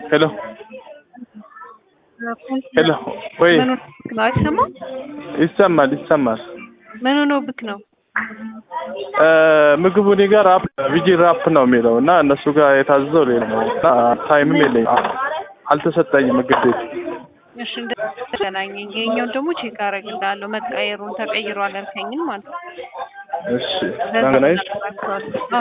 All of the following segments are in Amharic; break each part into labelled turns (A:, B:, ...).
A: ሄሎ ሄሎ ወይ
B: ምን ሆኖብክ ነው? አይሰማም?
A: ይሰማል ይሰማል።
B: ምን ሆኖብክ ነው?
A: ምግቡ እኔ ጋር ራፕ ቪጂ ራፕ ነው የሚለው እና እነሱ ጋር የታዘዘው ሌላ ነው እና ታይምም የለኝም አልተሰጠኝም ምግብ ቤት
B: እሺ እንደገናኘኝ ይሄኛውን ደግሞ ቼክ አደርግልሃለሁ መቀየሩን ተቀይሯል ያልከኝን ማለት ነው።
A: እሺ ላንገናኝሽ
B: አዎ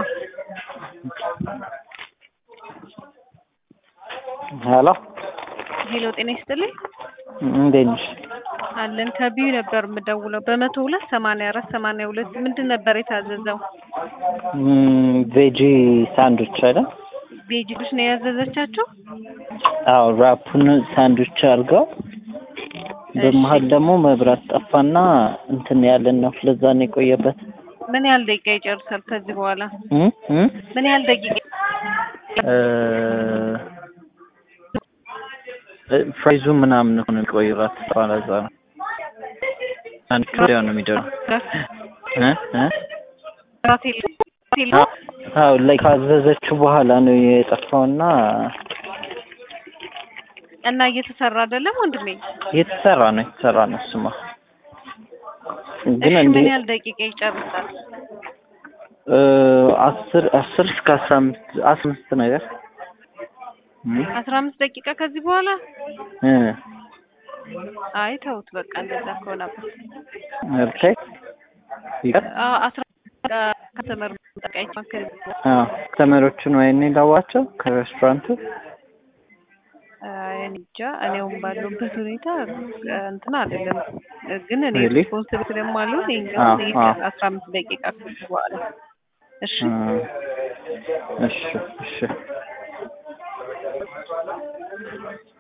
C: ሄሎ
B: ሄሎ ጤና ይስጥልኝ
C: እንዴት ነሽ?
B: አለን ከቢዩ ነበር የምደውለው በመቶ ሁለት ሰማንያ አራት ሰማንያ ሁለት ምንድን ነበር የታዘዘው?
C: ቬጂ ሳንዱች አይደል?
B: ቤጂዎች ነው ያዘዘቻቸው?
C: አዎ ራፑን ሳንዱች አድርገው በመሀል ደግሞ መብራት ጠፋና እንትን ያለን ነው ለዛ ነው የቆየበት።
B: ምን ያህል ደቂቃ ይጨርሳል ከዚህ በኋላ?
C: እ እ
B: ምን ያህል ደቂቃ
C: ፍራይዙ ምናምን ሆነ የሚቆየው ራት ባላዛ ነው አንድ ወዲያው ነው የሚደርሰው እ እ
B: ራት የለም? ራት የለም?
C: አዎ ላይ ካዘዘችው በኋላ ነው የጠፋውና
B: እና እየተሰራ አይደለም ወንድሜ?
C: የተሰራ ነው የተሰራ ነው እሱማ ግን
B: እሺ
C: እንዴ
B: ምን ያህል ደቂቃ ይጨርሳል?
C: እ አስር አስር እስከ አስራ አምስት አስራ አምስት ነገር እ
B: አስራ አምስት ደቂቃ ከዚህ በኋላ
C: እ
B: አይ ተውት በቃ እንደዛ ከሆነበት
C: ኦኬ ይቀር
B: አዎ አስራ ከተመር ጠቃይ ማከል
C: አዎ ተመሮቹን ወይኔ ላዋቸው ከሬስቶራንቱ
B: እኔ እንጃ እኔውም ባለሁበት ሁኔታ እንትን አይደለም ግን እኔ
C: Really?
B: ሪስፖንስብል ስለማልሆን
C: አዎ፣
B: ይሄኛውን
C: አዎ።
B: ይቀር አስራ አምስት ደቂቃ ከዚህ በኋላ እሺ
C: እ እሺ እሺ